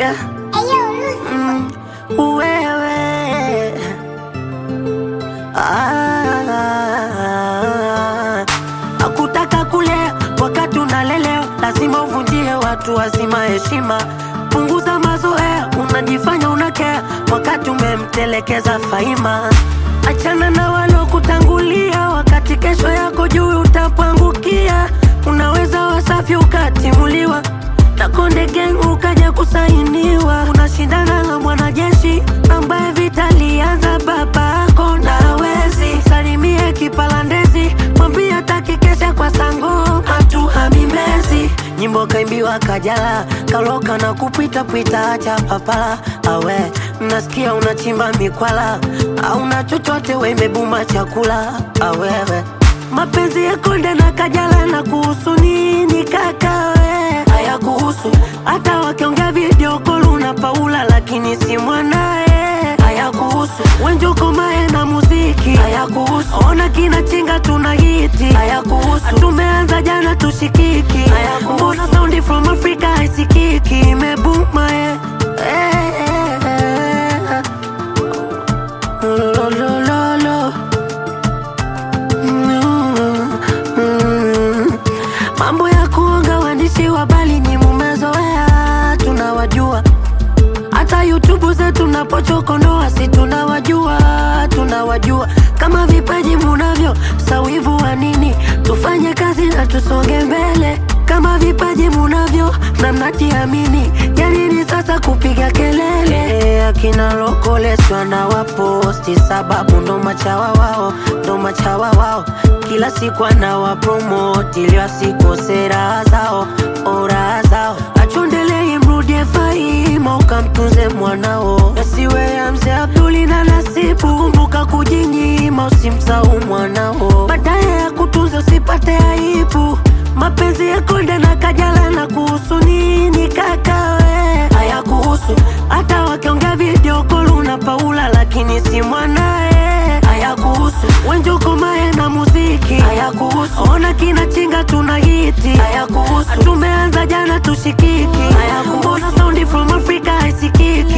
yeah. Mm, wewe ah, akutaka kulea wakati unalelewa, lazima uvunjie watu wazima heshima. Punguza mazoea, unajifanya unakea wakati umemtelekeza Faima. Achana na walokutangulia, wakati kesho yako juu utapangukia. Unaweza wasafi ukatimuliwa na Konde Gang ukaja kusainiwa. Unashindana na mwanajeshi ambaye vita lianza babako na hawezi. Salimie kipalandezi, mwambie hataki kesha kwa sango hatuhami Mbezi. Nyimbo kaimbiwa Kajala, kaloka na kupita pita, acha papala awe nasikia unachimba mikwala au na chochote we imebuma chakula awewe mapenzi ya Konde na Kajala na kuhusu nini kaka we haya kuhusu hata wakiongea video call una Paula lakini si mwanae haya kuhusu Wenjoko mae na muziki haya kuhusu ona kina chinga tuna hiti haya kuhusu tumeanza jana tushikiki haya kuhusu mbona sound from Africa haisikiki imebuma eh. Eh, eh, eh. Lo, lo, lo, lo. Mm, mm. Mambo ya kuonga waandishi wa habari ni mumezoea, tunawajua. Hata YouTube zetu napochokonoa, si tunawajua, tunawajua. Kama vipaji munavyo, sawivu wa nini? Tufanye kazi na tusonge mbele. Kama vipaji munavyo na mnajiamini, ya nini sasa kupiga kelele? Akina lokoleswa na waposti, sababu ndo machawa wao, ndo machawa wao. Kila siku anawapromoti ili wasikose raha zao, oh, raha zao. Achondelei mrudie Faima, ukamtunze mwanao, yasiwe ya mzee Abduli na Nasibu. Kumbuka kujinyima, usimsahau mwanao, baadaye ya kutunza usipate aibu. Mapenzi ya Konde na Kajala na kuhusu nini kaka we? Haya kuhusu hata wakiongea video call una Paula lakini si mwanae. Haya kuhusu Wenjoko mae na muziki. Haya kuhusu ona kina chinga tuna hiti. Haya kuhusu tumeanza jana tushikiki. Haya kuhusu mbona sound from Africa haisikiki.